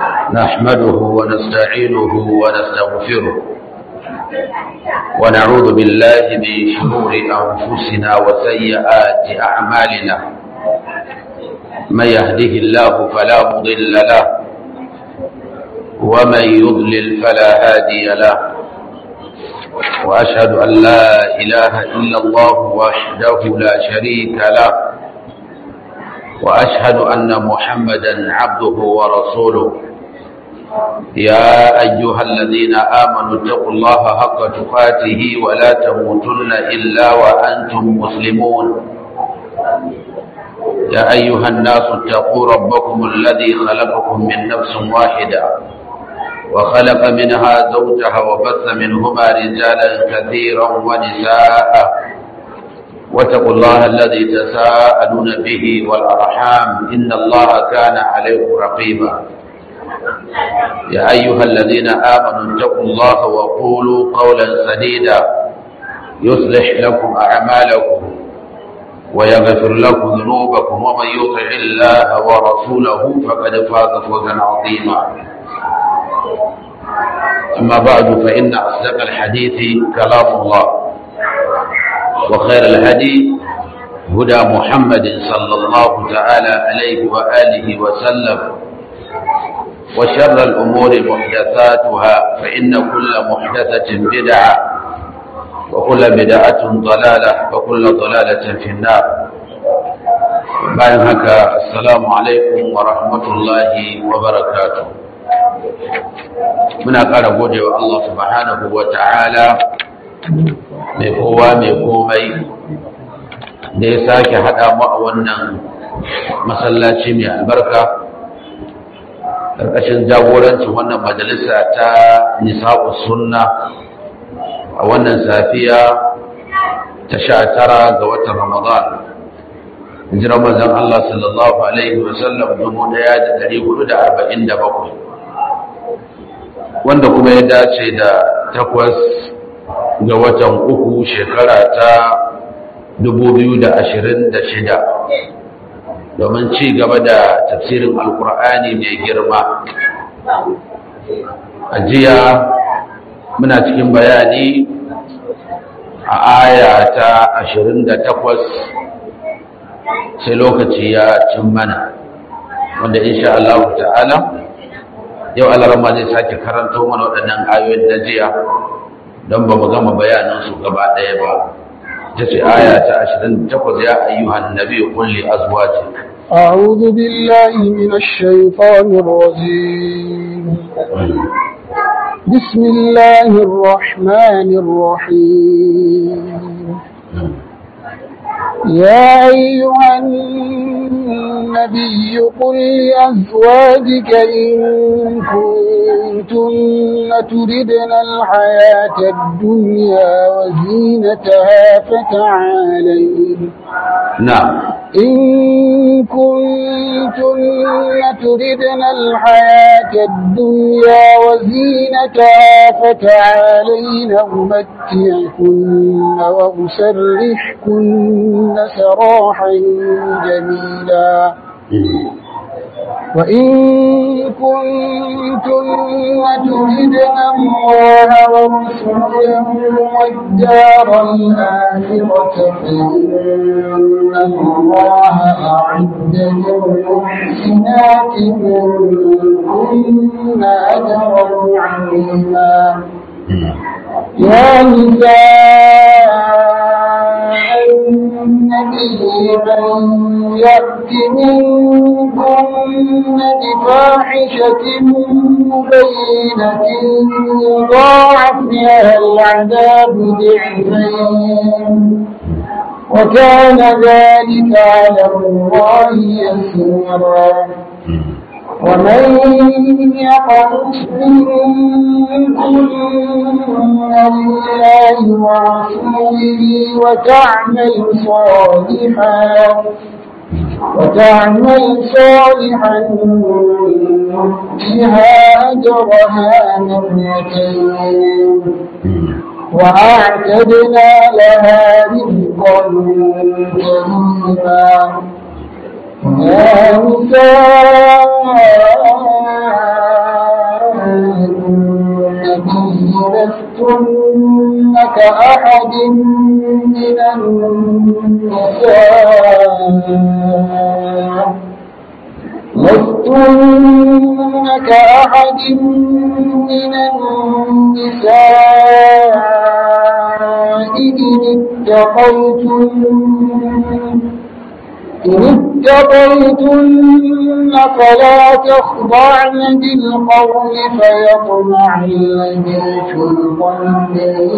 نحمده ونستعينه ونستغفره ونعوذ بالله من شرور أنفسنا وسيئات أعمالنا من يهده الله فلا مضل له ومن يضلل فلا هادي له وأشهد أن لا إله إلا الله وحده لا شريك له وأشهد أن محمدا عبده ورسوله يا أيها الذين آمنوا اتقوا الله حق تقاته ولا تموتن إلا وأنتم مسلمون يا أيها الناس اتقوا ربكم الذي خلقكم من نفس واحدة وخلق منها زوجها وبث منهما رجالا كثيرا ونساء واتقوا الله الذي تساءلون به والأرحام إن الله كان عليكم رقيبا يا أيها الذين آمنوا اتقوا الله وقولوا قولا سديدا يصلح لكم أعمالكم ويغفر لكم ذنوبكم ومن يطع الله ورسوله فقد فاز فوزا عظيما أما بعد فإن أصدق الحديث كلام الله وخير الهدي هدى محمد صلى الله تعالى عليه وآله وسلم وشر الأمور محدثاتها فإن كل محدثة بدعة وكل بدعة ضلالة وكل ضلالة في النار bayan haka assalamu alaikum wa rahmatullahi wa barakatuh muna ƙara gode wa Allah subhanahu wa ta'ala mai kowa mai komai da ya sake haɗa mu a wannan masallaci mai albarka ƙarƙashin jagorancin wannan majalisa ta nisa'u sunna a wannan safiya ta sha tara ga watan ramadan hijirar manzon Allah sallallahu alaihi wasallam dubu ɗaya da ɗari hudu da arba'in da bakwai wanda kuma ya dace da takwas ga watan uku shekara ta dubu biyu da ashirin da shida domin ci gaba da tafsirin alkur'ani mai girma a jiya muna cikin bayani a aya ta ashirin da takwas sai lokaci ya cin mana wanda insha Allah ta'ala yau alarama zai sake karanto mana waɗannan ayoyin da jiya don ba mu gama bayanansu gaba ɗaya ba تسي آية عشرين تقول يا أيها النبي قل لأزواجك أعوذ بالله من الشيطان الرجيم بسم الله الرحمن الرحيم يا أيها النبي قل لأزواجك إن كنتن تردن الحياة الدنيا وزينتها فتعالين نعم إن كنتن تردن الحياة الدنيا وزينتها فتعالين أمتعكن وأسرحكن سراحا جميلا وإن كنتن تردن الله ورسوله والدار الآخرة فإن الله أعد للمحسنات منكن أجرا عظيما يا نساء النبي من يأت منكن بفاحشة مبينة يضاعف لها العذاب ضعفين وكان ذلك على الله يسيرا ومن يقنط منكن لله ورسوله وتعمل صالحا وتعمل صالحا نؤتها أجرها مرتين وأعتدنا لها رزقا كريما يا نساء كأحد من النساء لستن كأحد من النساء إن اتقيتن إن اتقيتن فلا تخضعن بالقول فيطمع الذي في قلبه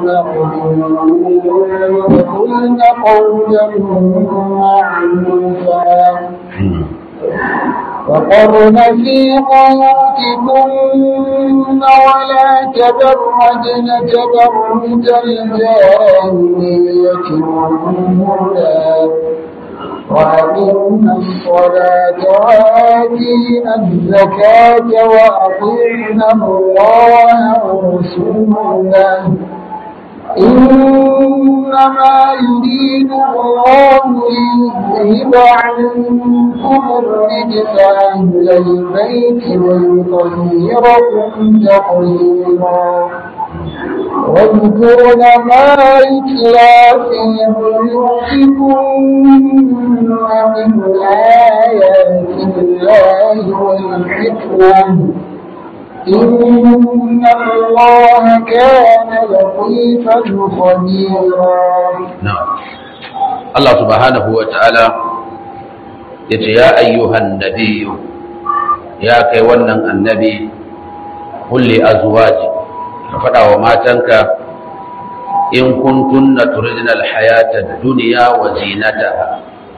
وقلن قولا معروفا وقرن في بيوتكن ولا تبرجن تبرج الجاهلية الأولى وأقمنا الصلاة وآتينا الزكاة وأطعنا الله ورسوله إنما يريد الله ليذهب عنكم الرجس أهل البيت ويطهركم تطهيرا واذكرن ما يتلى في بيوتكن من آيات الله والحكمة إن الله كان لطيفا خبيرا نعم الله سبحانه وتعالى yace ya ayyuhan nabiyyu ya kai wannan annabi kulli azwaji ka faɗa wa matanka in kuntunna turidna alhayata ad-dunya wa zinataha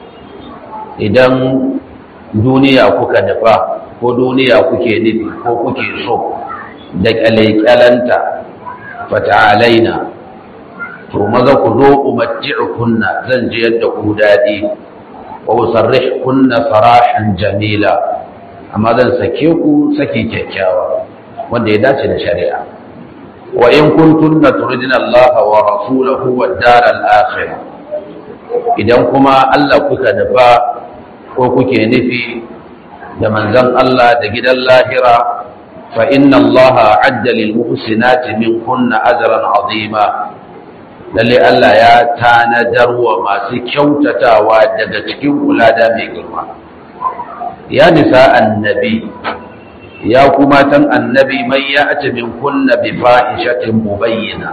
idan duniya kuka nufa ko duniya kuke nufi ko kuke so da kyalkyalanta fata'alaina to maza ku zo umatti'ukunna zan ji yadda ku dadi wa usarrihkunna sarahan jamila amma zan sake ku saki kyakkyawa wanda ya dace da shari'a wa in kuntunna turidna Allah wa rasulahu wad daral akhirah idan kuma Allah kuka nufa ko kuke nufi da manzon Allah da gidan lahira fa inna Allah adda lil muhsinati min kunna ajran azima lalle Allah ya tanadar wa masu kyautatawa daga cikin kulada mai girma ya nisa annabi ya kuma tan annabi man ya'ti min kunna bi fahishatin mubayyina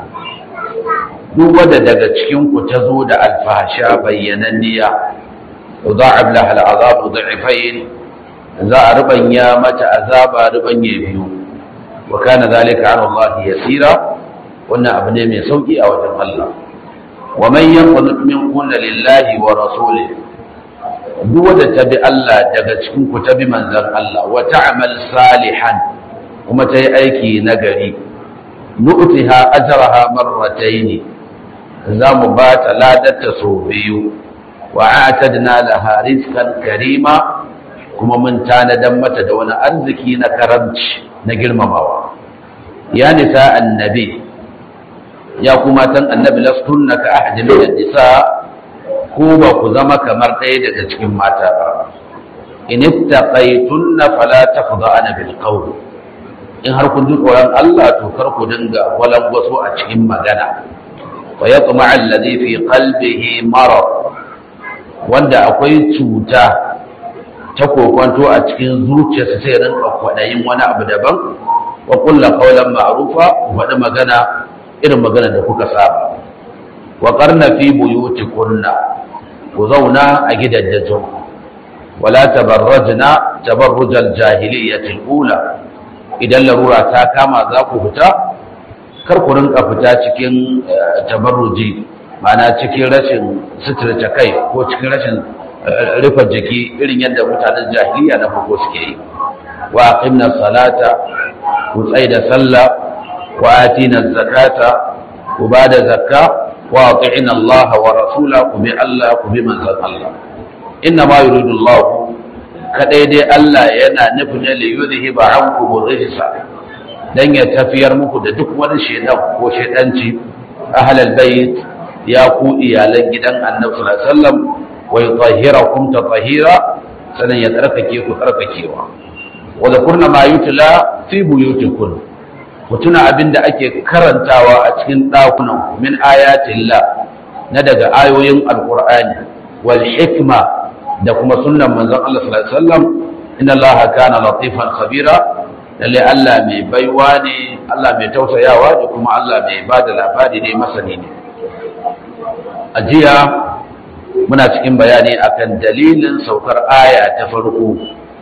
duk wanda daga cikin ku tazo da alfasha bayyananniya yudha'ab laha al'azab dhi'fayn za a rubanya mata azaba rubanye biyu wa kana zalika 'ala Allah yasira wannan abu ne mai sauki a wajen Allah wa man yaqnut minkunna lillahi wa rasulihi duk wanda ta bi Allah daga cikin ku ta bi manzon Allah wa ta'mal salihan kuma ta yi aiki nagari nu'tiha ajraha marratayn za mu ba ta ladarta sau biyu wa atadna laha rizqan karima kuma mun tanadan mata da wani arziki na karamci na girmamawa ya nisa annabi ya kuma tan annabi lastunna ka ahadi min nisa ko ba ku zama kamar ɗaya daga cikin mata ba in ittaqaytunna fala tafda'na bil qawl in har kun ji tsoron Allah to kar ku dinga walangwaso a cikin magana wa yatma alladhi fi qalbihi marad wanda akwai cuta ta kokwanto a cikin zuciyarsa sai rinka kwaɗayin wani abu daban wa kulla qawlan ma'rufa waɗi magana irin magana da kuka saba wa qarna fi buyutikunna ku zauna a gidajen wala tabarrajna tabarrujal jahiliyyati ula idan larura ta kama za ku fita kar ku rinka fita cikin tabarruji ma'ana cikin rashin suturta kai ko cikin rashin rufe jiki irin yadda mutanen jahiliya na farko suke yi wa aqimna salata ku tsaida sallah wa atina zakata ku bada zakka wa ati'ina Allah wa rasula ku bi Allah ku bi manzon Allah inna ma yuridu Allah kadai dai Allah yana nufin ne li yuzhiba ankum rijsa dan ya tafiyar muku da duk wani shedan ko shedanci ahlal bait ya ku iyalan gidan Annabi sallallahu alaihi wasallam wa yutahhirakum tatahira sanan ya tsarkake ku tsarkakewa wa zakurna ma yutla fi buyutikum ku tuna abin da ake karantawa a cikin ɗakunan min ayatillah na daga ayoyin alqur'ani wal hikma da kuma sunnan manzon Allah sallallahu alaihi wasallam inna Allah kana latifan khabira lalle Allah mai baiwa ne Allah mai tausayawa da kuma Allah mai bada labari ne masani ne a jiya muna cikin bayani akan dalilin saukar aya ta farko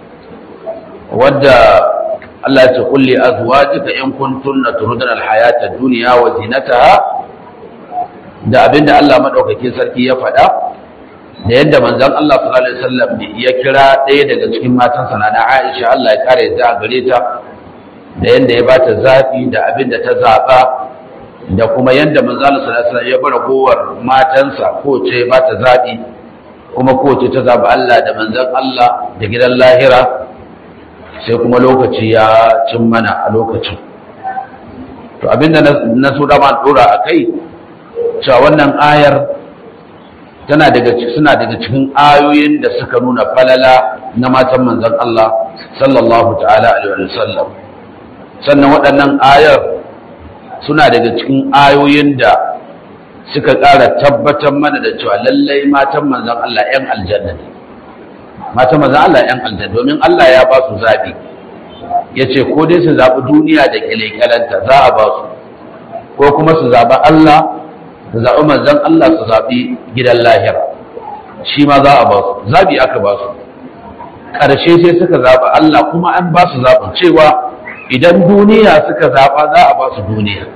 wadda Allah ya ce kulli azwajika in kuntunna turidna alhayata ad-dunya wa zinataha da abinda Allah madaukakin sarki ya faɗa da yadda manzon Allah sallallahu alaihi wasallam ya kira ɗaya daga cikin matansa na Aisha Allah ya kare ta gare ta da yadda ya bata zafi da abinda ta zaba da kuma yadda manzon Allah sallallahu alaihi wasallam ya bar gowar matansa ko ce bata zabi kuma ko ce ta zaba Allah da manzon Allah da gidan lahira sai kuma lokaci ya cin mana a lokacin to abinda na so dama dora a kai cewa wannan ayar tana daga suna daga cikin ayoyin da suka nuna falala na matan manzon Allah sallallahu ta'ala alaihi wa sallam sannan waɗannan ayar suna daga cikin ayoyin da suka ƙara tabbatar mana da cewa lallai matan manzon Allah 'yan aljanna ne matan manzon Allah 'yan aljanna domin Allah ya ba su zaɓi ya ce ko dai su zaɓi duniya da ƙyalƙyalanta za a ba su ko kuma su zaɓi Allah su zaɓi manzon Allah su zaɓi gidan lahira shi ma za a ba su zaɓi aka ba su ƙarshe sai suka zaɓi Allah kuma an ba su zaɓin cewa idan duniya suka zaɓa za a ba su duniya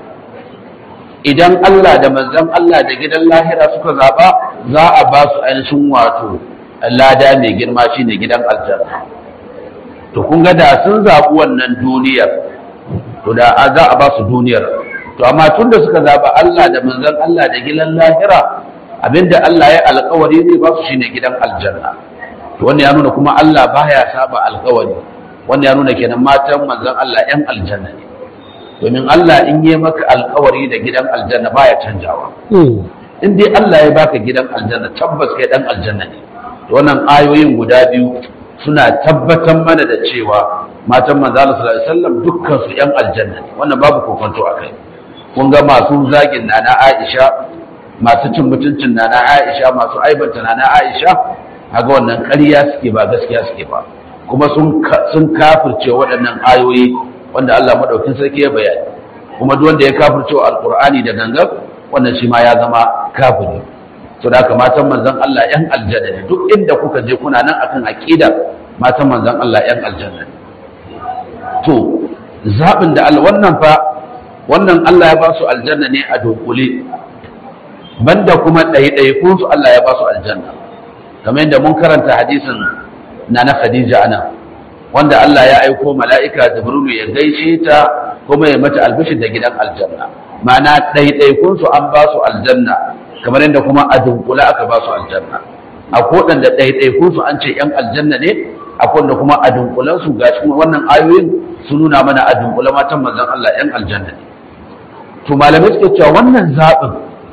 idan Allah da manzon Allah da gidan lahira suka zaɓa za a ba su ainihin wato lada mai girma shine gidan aljanna to kun ga da sun zaɓi wannan duniyar to da za a ba su duniyar to amma tun da suka zaɓi Allah da manzon Allah da gidan lahira abinda Allah ya alkawari zai ba su shine gidan aljanna to wannan ya nuna kuma Allah baya saba alkawari wannan ya nuna kenan matan manzon Allah yan aljanna ne domin Allah in yi maka alkawari da gidan aljanna baya canjawa in dai Allah ya baka gidan aljanna tabbas kai dan aljanna ne wannan ayoyin guda biyu suna tabbatar mana da cewa matan manzo Allah sallallahu alaihi wasallam dukkan su yan aljanna ne wannan babu kokonto akai kun ga masu zagin nana Aisha masu cin mutuncin nana Aisha masu aibanta nana Aisha kaga wannan ƙarya suke ba gaskiya suke ba kuma sun sun kafirce waɗannan ayoyi wanda Allah madaukin sarki ya bayani kuma duk wanda ya kafirce alqur'ani da gangan wannan shi ma ya zama kafiri to da matan manzon Allah yan aljanna ne duk inda kuka je kuna nan akan aqida matan manzon Allah yan aljanna ne to zabin da Allah wannan fa wannan Allah ya ba su aljanna ne a dokule banda kuma ɗaiɗaikun su Allah ya ba su aljanna kamar yadda mun karanta hadisin na na Khadija ana wanda Allah ya aiko mala'ika Jibrilu ya gaishe ta kuma ya mata albishir da gidan aljanna ma'ana ɗaiɗaikun su an ba su aljanna kamar yadda kuma a dunkula aka ba su aljanna a kodan da ɗaiɗaikun su an ce ‘yan aljanna ne a kodan kuma a dunkulan su ga cikin wannan ayoyin su nuna mana a dunkula matan manzon Allah ‘yan aljanna ne to malamai suke cewa wannan zaɓin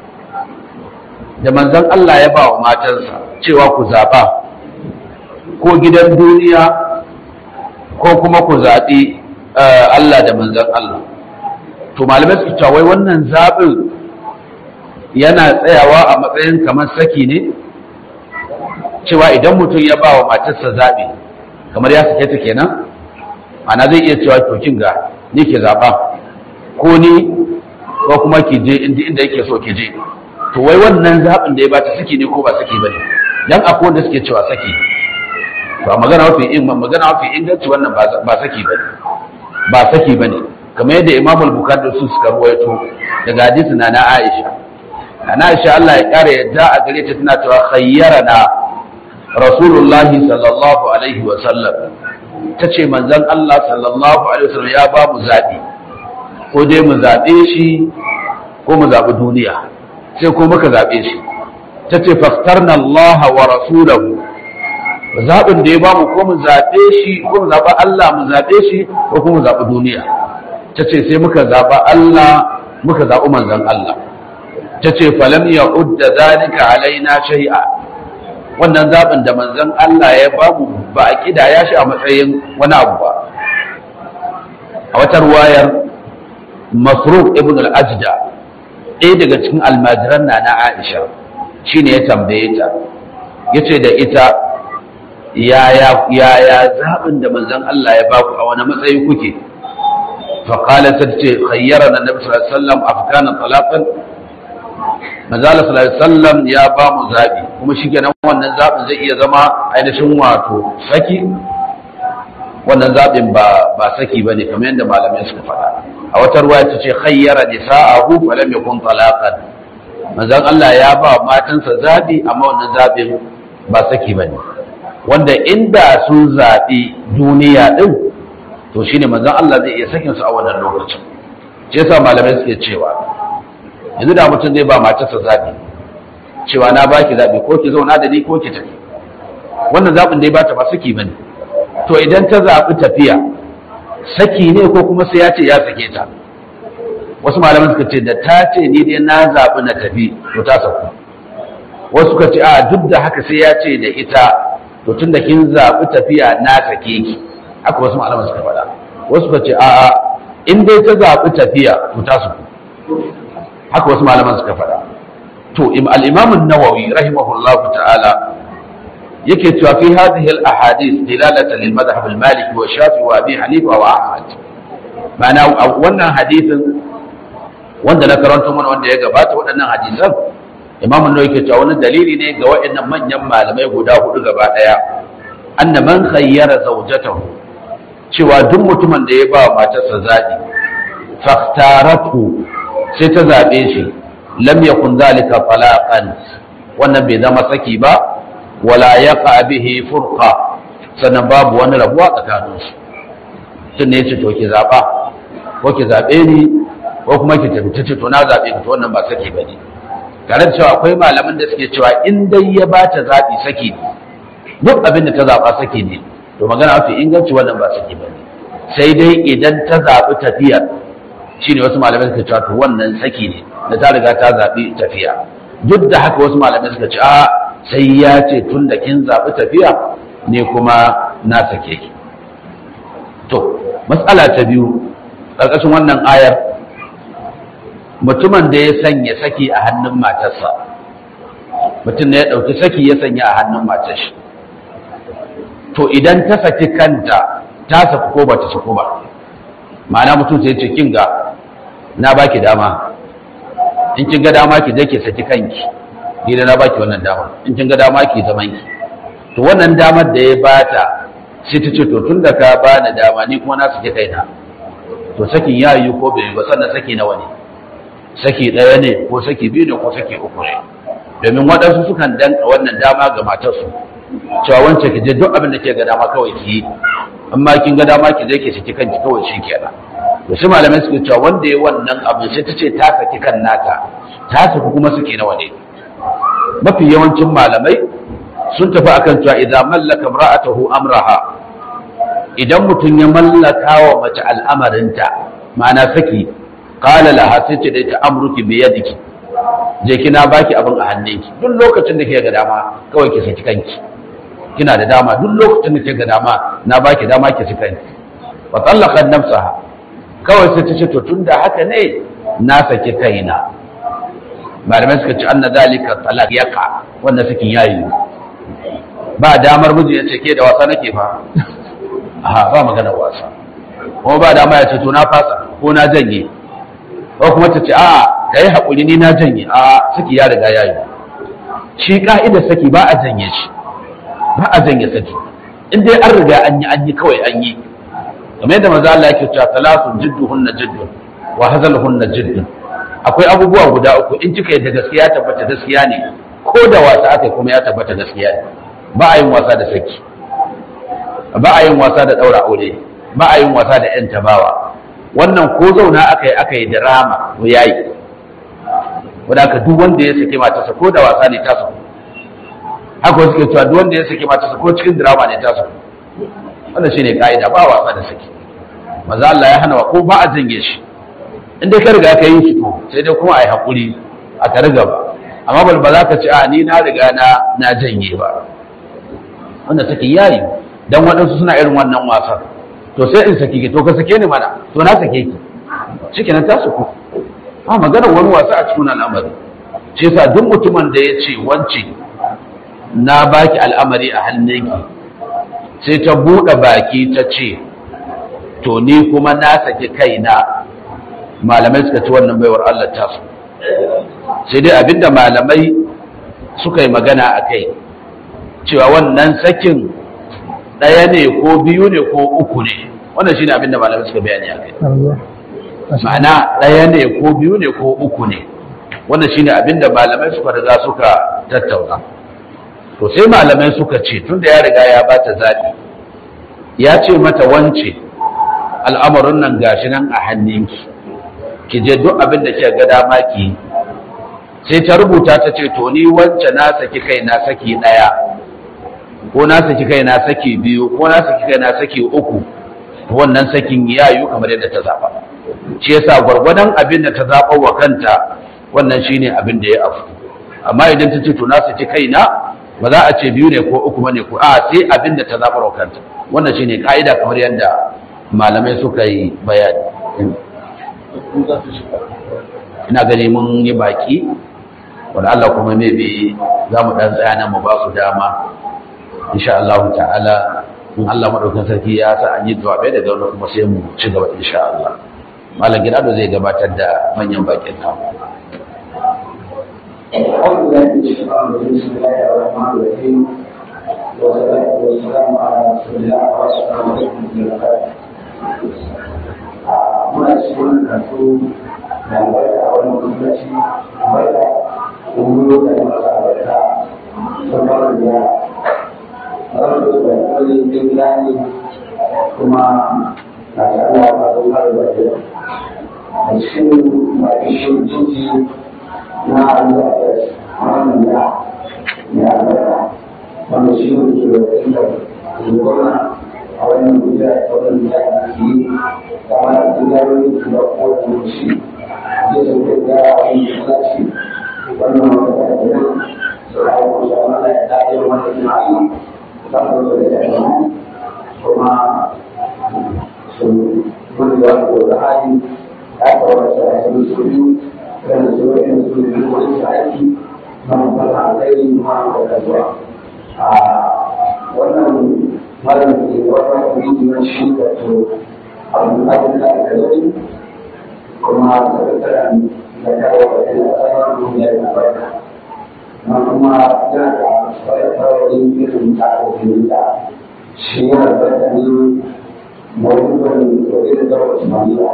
da manzon Allah ya ba wa matansa cewa ku zaɓa ko gidan duniya ko kuma ku zaɓi Allah da manzon Allah to malamai suke cewa wai wannan zaɓin yana tsayawa a matsayin kamar saki ne cewa idan mutum ya ba wa matarsa zaɓi kamar ya sake ta kenan ana zai iya cewa to kin ga ni ke zaɓa ko ni ko kuma ki je inda yake so ki je to wai wannan zaɓin da ya bata saki ne ko ba saki bane dan akwai wanda suke cewa saki ba magana mafi in magana mafi inganci wannan ba saki bane ba saki bane kamar yadda Imam al-Bukhari su suka ruwaito daga hadisi na na Aisha na Aisha Allah ya kare yadda a gare ta tana cewa khayyarana Rasulullah sallallahu alaihi wa sallam tace manzon Allah sallallahu alaihi wa sallam ya ba mu zabi ko dai mu zabe shi ko mu zabi duniya sai ko muka zabe shi tace fastarna Allah wa rasulahu zaɓin da ya ba mu ko mu zaɓe shi ko mu zaɓa Allah mu zaɓe shi ko kuma mu zaɓi duniya ta ce sai muka zaɓa Allah muka zaɓi manzon Allah ta ce falam ya udda zalika alaina shay'a wannan zaɓin da manzon Allah ya ba mu ba a kidaya shi a matsayin wani abu ba a wata ruwayar masruq ibn al-ajda ɗaya daga cikin almajiran na na aisha shine ya tambaye ta yace da ita yaya yaya zaɓin da manzon Allah ya baku a wani matsayi kuke فقالت تتي خيرنا النبي صلى الله عليه وسلم أفكان طلاقا manzala sallallahu alaihi wasallam ya ba mu zabi kuma shikenan wannan zabin zai iya zama ainihin wato saki wannan zabin ba ba saki bane kamar yadda malamai suka faɗa a wata ruwaya ta ce khayyara nisa'ahu fa lam yakun talaqan manzon Allah ya ba matansa zabi amma wannan zabin ba saki bane wanda inda sun zabi duniya din to shine manzon Allah zai iya sakin su a wannan lokacin shi yasa malamai suke cewa yanzu da mutum zai ba matarsa zaɓi cewa na baki zaɓi ko ki zauna da ni ko ki tafi wannan zaɓin dai bata ba saki bane to idan ta zaɓi tafiya saki ne ko kuma sai ya ce ya sake ta wasu malaman suka ce da ta ce ni dai na zaɓi na tafi to ta sauku wasu suka ce a duk da haka sai ya ce da ita to tun da kin zaɓi tafiya na sake ki haka wasu malaman suka faɗa wasu suka ce a'a in dai ta zaɓi tafiya to ta sauku haka wasu malaman suka faɗa to al-imam an-nawawi rahimahullah ta'ala yake cewa fi hadhihi al-ahadith dilalatan lil madhhab al-maliki wa shafi wa abi hanifa wa ahmad ma'ana wannan hadisin wanda na karanto mana wanda ya gabata waɗannan hadisan imam an-nawawi yake cewa wani dalili ne ga waɗannan manyan malamai guda hudu gaba daya anna man khayyara zawjatahu cewa duk mutumin da ya ba matarsa zaɓi faktaratu sai ta zaɓe shi lam yakun zalika falaqan wannan bai zama saki ba wala yaqa bihi furqa sannan babu wani rabuwa tsakanin su tun ne yace to ki zaba ko ki zabe ni ko kuma ki tafi tace to na zabe ki to wannan ba saki bane tare da cewa akwai malaman da suke cewa in dai ya bata zabi saki ne duk abin da ta zaba saki ne to magana mafi inganci wannan ba saki bane sai dai idan ta zabi tafiyar shine wasu malamai suka cewa to wannan saki ne da ta riga ta zaɓi tafiya duk da haka wasu malamai suka ce a sai ya ce tun da kin zaɓi tafiya ne kuma na sake ki to matsala ta biyu ƙarƙashin wannan ayar mutumin da ya sanya saki a hannun matarsa mutum ne ya ɗauki saki ya sanya a hannun matar shi to idan ta saki kanta ta saku ko ba ta saku ba ma'ana mutum sai ce kin ga na baki dama in kin ga dama ki je ki saki kanki ni da na baki wannan dama in kin ga dama ki zaman ki to wannan damar da ya bata sai ta ce to tun da ka bani dama ni kuma na saki kaina to sakin ya yi ko bai ba sannan saki nawa ne saki ɗaya ne ko saki biyu ne ko saki uku ne domin waɗansu sukan danka wannan dama ga matarsu cewa wancan ki je duk abin da ke ga dama kawai ki yi amma kin ga dama ki je ki saki kanki kawai shi kenan to shi malamai suke cewa wanda ya wannan abin sai ta ce ta saki kan nata ta saki kuma suke nawa ne mafi yawancin malamai sun tafi akan cewa idan mallaka imra'atahu amraha idan mutum ya mallaka wa mace al'amarinta ma'ana saki qala laha sai ce da ita amruki bi yadiki je kina baki abin a hannunki duk lokacin da ke ga dama kawai ki saki kanki kina da dama duk lokacin da ke ga dama na baki dama ki saki kanki fa tallaqat nafsaha kawai sai ta ce to tunda haka ne na saki kaina malamai suka ci anna zalika talaq yaqa wanda sakin yayi ba damar miji ya ce ke da wasa nake fa a ba magana wasa kuma ba dama ya ce to na fasa ko na janye ko kuma ta ce a ka yi haƙuri ni na janye a saki ya riga ya yi shi ka'idar saki ba a janye shi ba a janye saki in dai an riga an yi an yi kawai an yi kamar yadda maza Allah yake cewa talasun jidduhunna jiddun wa hazaluhunna jiddun akwai abubuwa guda uku in kika yadda gaskiya tabbata gaskiya ne ko da wasa aka kuma ya tabbata gaskiya ne ba a yin wasa da saki ba a yin wasa da ɗaura aure ba a yin wasa da ‘yan tabawa wannan ko zauna aka yi aka yi drama ko yayi wadda aka duk wanda ya saki matarsa ko da wasa ne tasu haka wasu ke cewa duk wanda ya saki matarsa ko cikin drama ne tasu wannan shine ka'ida ba wasa da saki maza Allah ya hana wa ko ba a janye shi in dai ka riga ka yi shi to sai dai kuma a yi haƙuri a tare gaba amma ba za ka ci a ni na riga na na janye ba wanda saki yayi dan waɗansu suna irin wannan wasan to sai in saki ki to ka sake ni mana to na sake ki shikenan ta suku a maganar wani wasa a cikin al'amari shi yasa duk mutumin da ya ce wance na baki al'amari a hannunki sai ta buɗe baki ta ce to ni kuma na saki kaina malamai suka ci wannan baiwar Allah ta su sai dai abinda malamai suka yi magana a kai cewa wannan sakin ɗaya ne ko biyu ne ko uku ne wannan shine abinda malamai suka bayani a kai ma'ana ɗaya ne ko biyu ne ko uku ne wannan shine abinda malamai suka riga suka tattauna to sai malamai suka ce tunda ya riga ya bata zaɓi ya ce mata wance al'amarin nan gashi nan a hannunki ki je duk abin da kika ga dama ki sai ta rubuta ta ce to ni wance na saki kai na saki ɗaya ko na saki kai na saki biyu ko na saki kai na saki uku wannan sakin ya yiwu kamar yadda ta zaɓa shi yasa gwargwadon abin da ta zaɓa wa kanta wannan shine abin da ya afu amma idan ta ce to na saki kaina ba za a ce biyu ne ko uku bane ko a sai abin da ta zaɓar wa kanta wannan shine ka'ida kamar yadda malamai suka yi bayani ina gani mun yi baki wanda Allah kuma mai bi za mu ɗan tsaya nan mu ba su dama insha Allah ta'ala in Allah maɗaukin sarki ya sa an yi jawabai daga wani kuma sai mu ci gaba insha Allah malam gidado zai gabatar da manyan bakin namu أعوذ بالله من الشيطان الرجيم بسم الله الرحمن الرحيم والصلاة والسلام على رسول الله والسلام عليكم ورحمة الله muna cikin karatu da albarka a wani gwamnati barka wuro da masu albarka sun fara da rasu da wani jin gani kuma na sha'ala ba sun fara da ke a cikin ma'aikishin jinji na albarka wannan ya ya albarka wanda shi ne ke da inda gwamna a wannan guda a wannan da ake yi kamar gudanar da kowace shi zai sauke da wani kusaci wannan wata da nan su rayu ko shi amma ya dace wanda jima'i za su zo da jami'a kuma su gudu da ko da hali ya kawo da su su biyu da su yin su biyu wani su aiki na mutum a kai ma da zuwa a wannan malam ke wannan kuma shi da to abin da da gari kuma sakataren da kawo da yana tsarin duniya da barka na kuma yana da tsarkarorin irin tsarin da shi yana tsarkarin mawuyin da irin da wasu maniya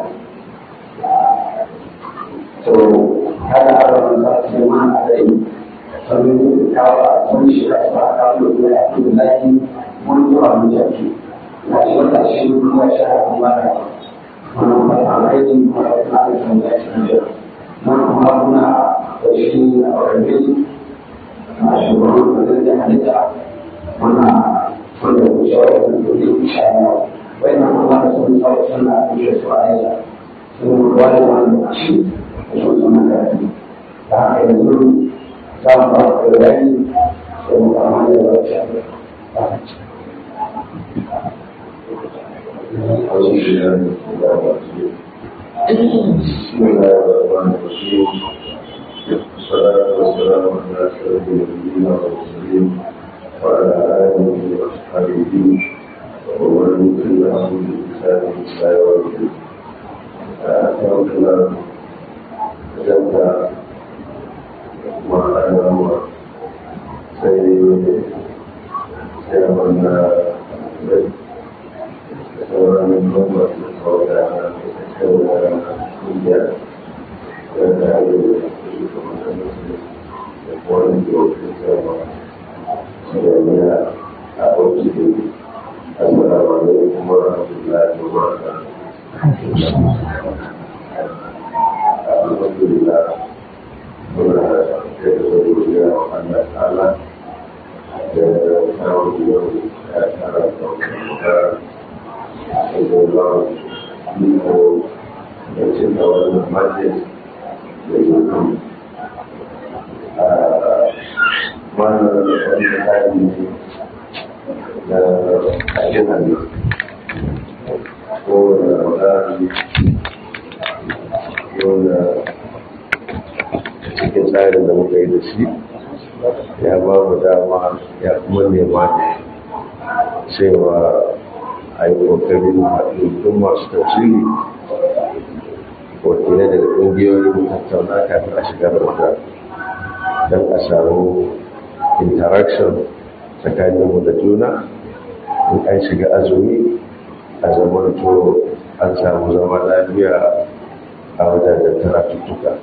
to haka arabin sa su ma a rai sannan kawo a sun shi da su a kawo da ya fi da lafi mun zuwa mun jaki na shi wata shi kuma shi a kuma da mana alaihi wa sallam ya ce mana haruna da shi a wani na shugaban da zai halitta mana wanda ku shawar da dole ku shayar wai na kuma da sun tsawo suna kushe su a yaya sun ruwa da wani shi da sun suna karfi da haka yanzu za mu ba ku bayani sai mu kama da wata بسم الله الرحمن الرحيم والصلاة والسلام على أشرف النبيين والمرسلين وعلى آله وأصحابه ومن تبعهم بإحسان إلى يوم الدين. أتوكل كتبت وأنا سيد سيدنا sauran kuma da sauran sauran kungiya da da ake da su kuma da kwanan da wasu sama da ya a ɗauki da assalamu alaikum wa rahmatullahi wa barakatuh alhamdulillah muna da da wa Allah ta'ala da kawo da ya tara da Allah minhu tercinta oleh majlis dengan mana orang ini kajian oh orang wanda cikin tsarin da muka yi da shi ya ba mu dama ya kuma nema cewa a yi ƙoƙarin haɗin masu tafsiri wakilai daga ƙungiyoyin tattauna kafin a shiga ramadan don a samu interaction tsakaninmu da juna in an shiga azumi a zaman to an samu zama lafiya a wajajen taratuttuka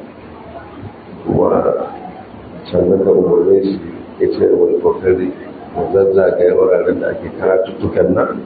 kuma sannan da umarnin shi ya ce da wani kokari mu zazzagaya wuraren da ake karatuttukan nan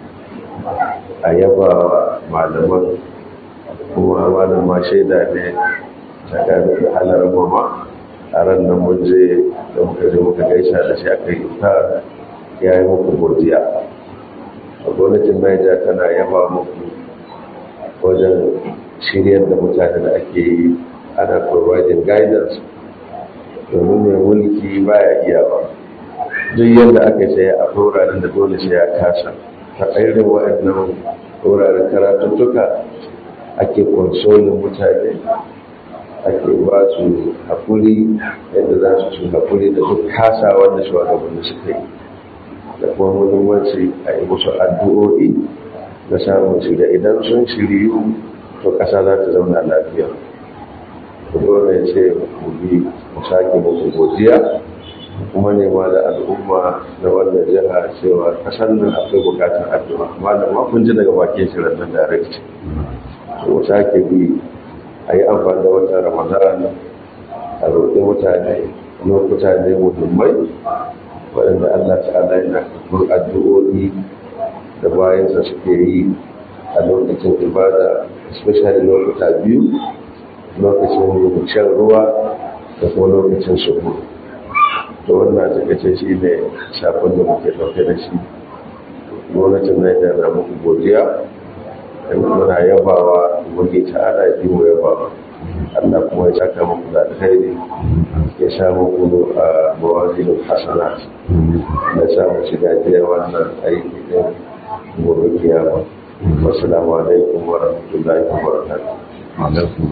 a yaba malaman kuma malam ma shaida ne tsakanin da halar mama a ran nan mun je da muka je muka gaisa da shi aka yi ta ya yi muku godiya a gwamnatin Niger tana yaba muku wajen shiryar da mutane da ake yi ana providing guidance domin mai mulki baya iya ba duk yadda aka sai a wuraren da dole sai ya kasa ta irin waɗannan wuraren karatuttuka ake konsolin mutane ake ba su haƙuri yadda za su su haƙuri da duk kasa wanda shugabanni suka yi da kuma muhimmanci a yi musu addu'o'i na samun shirya idan sun shiryu to ƙasa za ta zauna lafiya ku dole ce mu bi mu sake musu godiya kuma nema da al'umma na wannan jiha cewa ƙasar nan akwai bukatar addu'a malama kun ji daga bakin shirin nan direct mu sake bi a yi amfani da watan ramadan a roƙi mutane lokuta ne muhimmai waɗanda allah ta'ala yana kafin addu'o'i da bayansa suke yi a lokacin ibada especially lokuta biyu lokacin shan ruwa da kuma lokacin suhu to wannan takaice shi ne shafin da muke ɗauke da shi gwamnatin Niger na muku godiya da muna yabawa wani ta'ala yi mu yabawa Allah kuma ya saka muku da alkhairi ya sa muku a mawazinin hasanat da sa mu shiga jiya wannan aiki din gobe kiyama wassalamu alaikum wa rahmatullahi wa barakatuh alaikum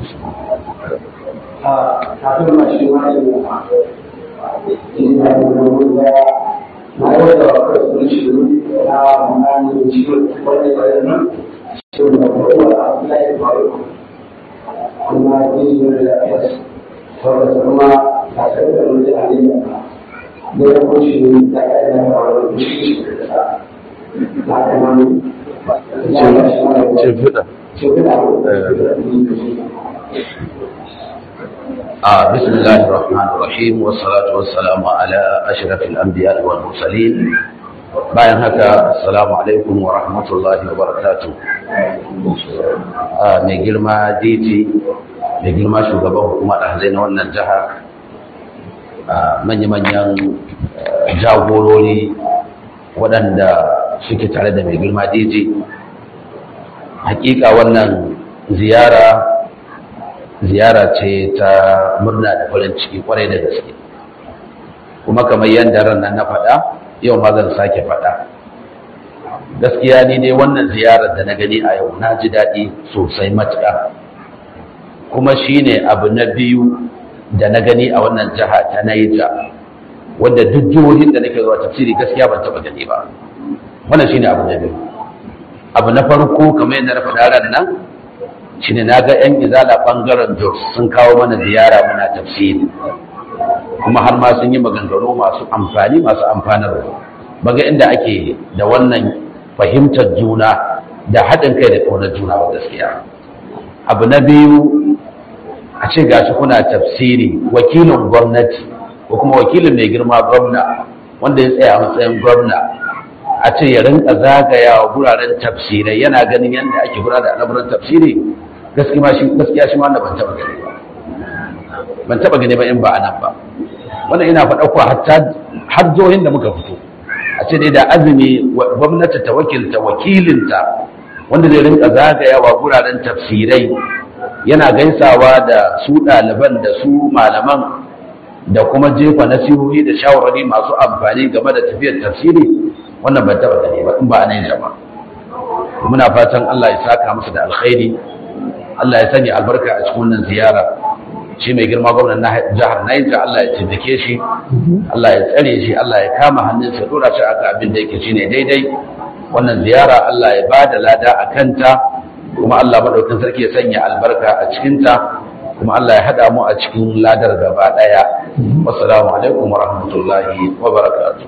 a kafin ma shi ma yi ina da wani da na yi da wasu shi na mani shi wani da nan shi da kowa a lai faru kuma yi da da yas saboda kuma a sai da wani da aliyya da ya kunshi da ya da faru shi shi da sa na kuma ce fida ce fida آه بسم الله الرحمن الرحيم والصلاة والسلام على أشرف الأنبياء والمرسلين bayan haka assalamu alaikum wa rahmatullahi wa barakatuh mai girma dj mai girma shugaban hukumar ɗahazai na wannan jiha manya-manyan jagorori waɗanda suke tare da mai girma dj hakika wannan ziyara ziyara ce ta murna da farin ciki kwarai da gaske kuma kamar yadda ranar na faɗa yau ma zan sake faɗa gaskiya ni dai wannan ziyarar da na gani a yau na ji daɗi sosai matuƙa kuma shine abu na biyu da na gani a wannan jiha ta naija wanda duk jihohin da nake zuwa tafsiri gaskiya ban taɓa gani ba wannan shine abu na biyu abu na farko kamar yadda na faɗa ran nan shine na ga 'yan izala ɓangaren jos sun kawo mana ziyara muna tafsiri kuma har ma sun yi maganganu masu amfani masu amfanarwa baga inda ake da wannan fahimtar juna da haɗin kai da ƙaunar juna wa gaskiya abu na biyu a ce gashi kuna tafsiri wakilin gwamnati ko kuma wakilin mai girma gwamna wanda ya tsaya a matsayin gwamna a ce ya rinka zagayawa guraren tafsirai yana ganin yadda ake gudanar da al'amuran tafsiri gaskiya shi ma ban taɓa gani ba ban taɓa gani ba in ba a nan ba wannan ina faɗa ku har jihohin da muka fito a ce dai da azumi gwamnati ta wakilta wakilinta wanda zai rinka zagayawa guraren tafsirai yana gaisawa da su ɗaliban da su malaman da kuma jefa nasihohi da shawarwari masu amfani game da tafiyar tafsiri wannan ban taɓa gani ba in ba a nan ba muna fatan Allah ya saka musu da alkhairi Allah ya sanya albarka a cikin wannan ziyara shi mai girma gwamnan na jihar Niger Allah ya taimake shi Allah ya tsare shi Allah ya kama hannunsa dora shi aka abin da yake shine daidai wannan ziyara Allah ya bada lada a kanta kuma Allah madaukakin sarki ya sanya albarka a cikin ta kuma Allah ya hada mu a cikin ladar gaba daya wassalamu alaikum wa rahmatullahi wa barakatuh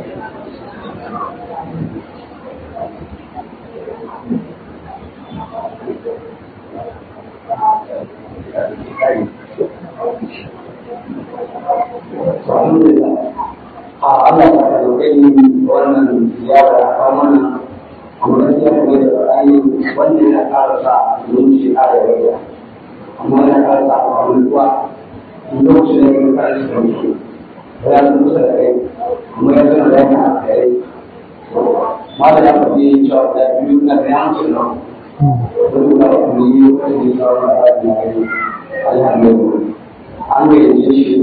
alhamdulillah a Allah ta karɓe wannan ziyara a kawo mana amma ya kuma da ra'ayi wanda ya ƙara sa zuci a da rayuwa amma ya ƙara sa abubuwa lokacin da ya ƙara sa zuci ya san kusa da kai kuma ya san da yana a kai ma da ya faɗi cewa da biyu na da yancin nan wani ba ya kuma yi wani da ya kawo da ra'ayi na kai alhamdulillah an gayyace shi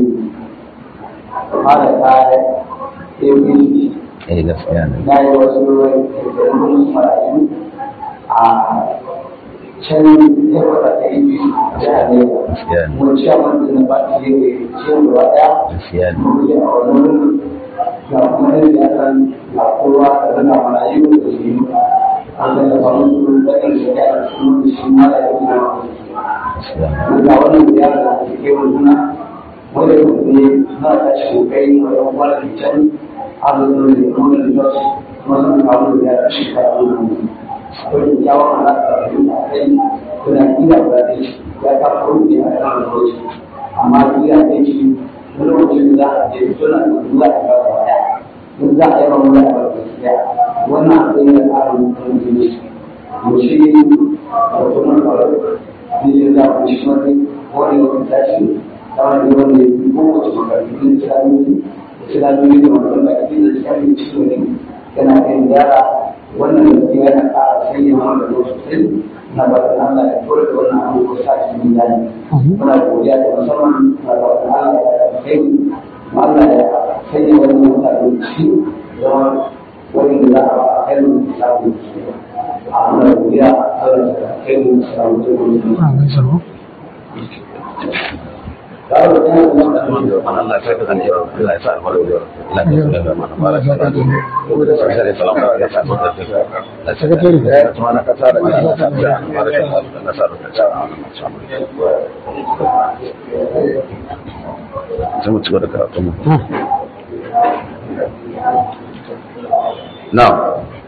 fara kaya APC eh gaskiya ne na yi wasu ruwan marayu a can yakwata ta APC jihar Gaskiya Lagos. ne. Mun ci a wanda na ba ta yi ciyar da ɗaya. gaskiya ne Mun yi a wani wurin ga kuma yin da kan ga kowa da zana marayu da su yi. An zai da samun su da kan shi ya yi su shi ma da ya yi na gaskiya ne ga wannan ziyara da ake kai wa juna wanda ya ne na ta shi kokari wa yan uwa da can arzikin da kuma da jos kuma sun kawo da ziyara shi ka yi wani akwai kyakkyawan alaƙa da yin kai kuna kila ba da shi ya ta faru ne a kan lokaci amma kila da shi wani lokacin da za a je suna da za a ga ba ɗaya in za a yi mamu da ba ɗaya wannan akwai da tsarin mutum ne mu shi wato mun faru ne da ku shi wani wani wani tashi kawai ne wanda ya fi kowace makarantu da islamiyyar islamiyyar da wani baki da islamiyyar cikin ne yana kan yara wannan da ke yana ƙara sanya mana da sosai na ba da Allah ya kore da wannan abu ko sa shi min dani muna godiya da musamman na ba da Allah ya kai ma Allah ya sanya wannan mutane shi zama wani da za a kai mu islamu a muna godiya Allah ya kai mu islamu da wani Allah ya saka kan jira Allah ya sa albarka Allah ya saka mana baraka sai salam ya sa albarka Allah Sakatare. ya tuma na kasa da Allah ya sa baraka Allah ya sa albarka sai mu ci gaba da karatu mu na'am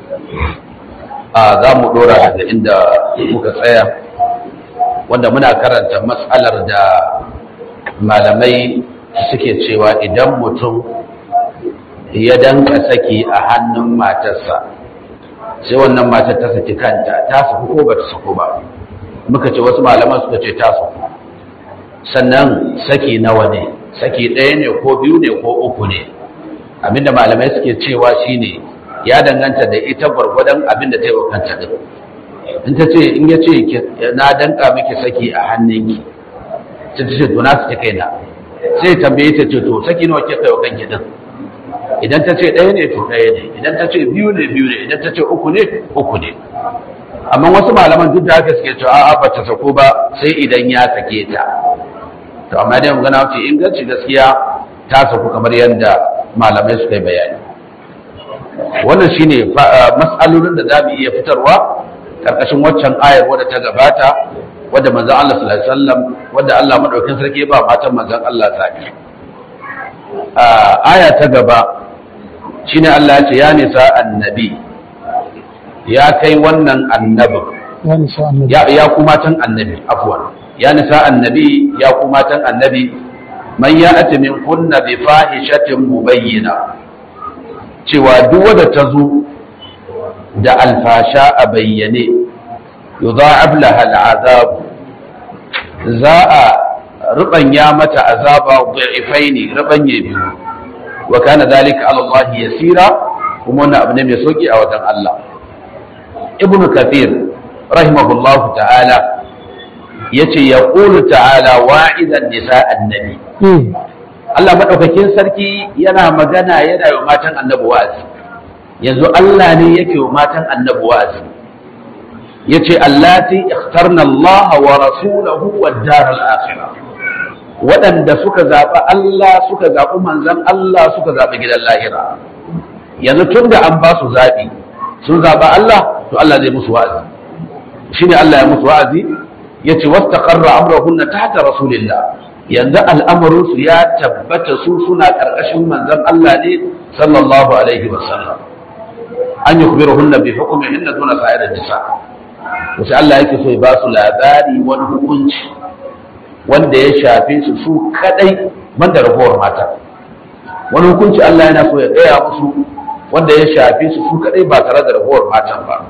a za mu dora daga inda muka tsaya wanda muna karanta matsalar da malamai suke cewa idan mutum ya danka saki a hannun matarsa sai wannan matar ta saki kanta ta saku ko ba ta saku ba muka ce wasu malaman suka ce ta saku sannan saki nawa ne saki ɗaya ne ko biyu ne ko uku ne abinda malamai suke cewa shine ya danganta da ita gwargwadon abinda ta yi wa kanta din in ta ce in ya ce na danka miki saki a hannunki sai ta ce to na saki kaina sai tambaye ta ce to saki nawa kika kai wa kanki din idan ta ce ɗaya ne to ɗaya ne idan ta ce biyu ne biyu ne idan ta ce uku ne uku ne amma wasu malaman duk da haka suke cewa a'a ba ta sako ba sai idan ya sake ta to amma dai magana ce inganci gaskiya ta saku kamar yadda malamai suka yi bayani wannan shine mas'alolin da za mu iya fitarwa karkashin waccan ayar wadda ta gabata wadda manzon Allah sallallahu alaihi wasallam wadda Allah madaukakin sarki ba matan manzon Allah zabi aya ta gaba shine Allah ya ce ya nisa annabi ya kai wannan annabin ya nisa annabi ya ya ku matan annabi afwan ya nisa annabi ya ku matan annabi man ya'ti min kunna bi fahishatin mubayyina cewa duk wanda ta zo da alfasha a bayyane yudha'ab laha al'azab za a rubanya mata azaba dha'ifaini rubanye biyu wa kana dhalika 'ala Allah yasira kuma wannan abu ne mai sauki a wajen Allah ibnu kathir rahimahullahu ta'ala yace yaqulu ta'ala wa'idan nisa annabi Hmm. Allah madaukakin sarki yana magana yana yi wa matan annabi wa'azi yanzu Allah ne yake wa matan annabi wa'azi yace allati ikhtarna Allah wa rasulahu wad daral akhirah waɗanda suka zaɓi Allah suka zaɓi manzon Allah suka zaɓi gidan lahira yanzu tun da an ba su zaɓi sun zaɓi Allah to Allah zai musu wa'azi shine Allah ya musu wa'azi yace wastaqarra amruhunna tahta rasulillah yanzu al'amarinsu ya tabbata su suna ƙarƙashin manzon Allah ne sallallahu alaihi wasallam an yi kubiru hunna bi hukumin inda duna sa'ir nisa to sai Allah yake so ya ba su labari wani hukunci wanda ya shafe su su kadai banda ragowar mata wani hukunci Allah yana so ya gaya musu wanda ya shafe su su kadai ba tare da ragowar matan ba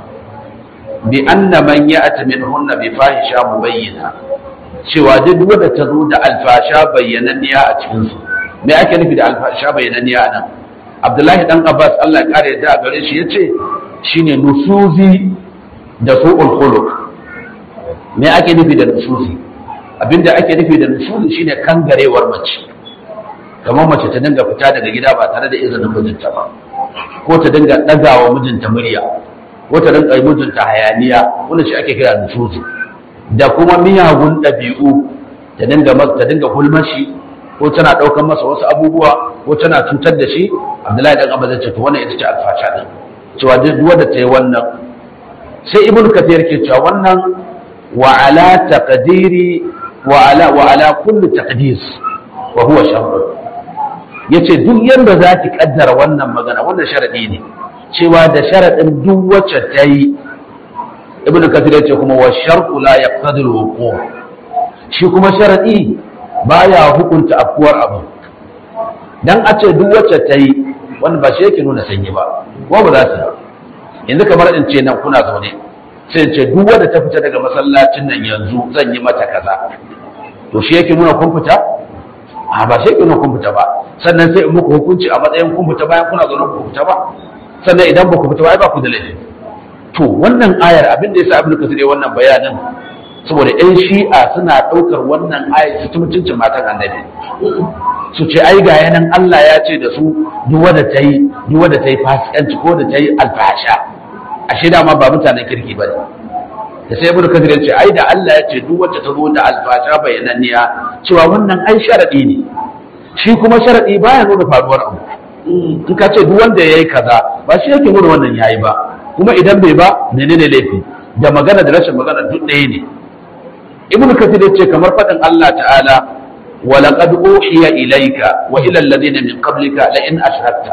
bi anna man ya'ti minhunna bi fahisha mubayyana cewa duk wanda ta zo da alfasha bayyananniya a cikin su me ake nufi da alfasha bayyananniya nan Abdullahi dan Abbas Allah ya kare da gare shi yace shine nusuzi da su'ul khuluq me ake nufi da nusuzi abinda ake nufi da nusuzi shine kangarewar mace kamar mace ta dinga fita daga gida ba tare da izinin mijinta ba ko ta dinga ɗagawa mijinta murya ko ta dinga yi mijinta hayaniya wanda shi ake kira nusuzi da kuma miyagun ɗabi'u ta dinga ta dinga hulmashi ko tana ɗaukar masa wasu abubuwa ko tana cutar da shi abdullahi dan abba zai ce to wannan ita ce alfasha din cewa duk wanda ta yi wannan sai ibnu kathir ke cewa wannan wa ala taqdiri wa ala wa ala kulli taqdis wa huwa sharr yace duk yanda za ki kaddara wannan magana wannan sharadi ne cewa da sharadin duk wacce ta yi ibnu kathir yace kuma wa shartu la yaqtadi al shi kuma sharadi baya hukunta afkuwar abu dan a ce duk wacce ta yi wanda ba shi yake nuna sanyi ba ko ba za su yi yanzu kamar in ce nan kuna zaune sai in ce duk wanda ta fita daga masallacin nan yanzu zan yi mata kaza to shi yake nuna kun fita a ba shi yake nuna kun fita ba sannan sai in muku hukunci a matsayin kun fita bayan kuna zaune ku fita ba sannan idan ba ku fita ba ai ba ku da laifi to wannan ayar abin da yasa abin kasir ya wannan bayanin saboda yan shi'a suna ɗaukar wannan ayar su mutuncin matan annabi su ce ai ga yanan Allah ya ce da su duk wanda ta yi duk wanda ta yi fasikanci ko da ta yi alfasha ashe dama ba mutanen kirki bane da sai ibnu kathir ya ce ai da Allah ya ce duk wacce ta zo da alfasha bayananniya cewa wannan ai sharadi ne shi kuma sharadi baya nuna faruwar abu in ka ce duk wanda yayi kaza ba shi yake nuna wannan yayi ba kuma idan bai ba menene laifi da magana da rashin magana duk ɗaya ne ibnu kathir ya ce kamar faɗin Allah ta'ala ولقد أوحي إليك وإلى الذين من قبلك لئن أشركت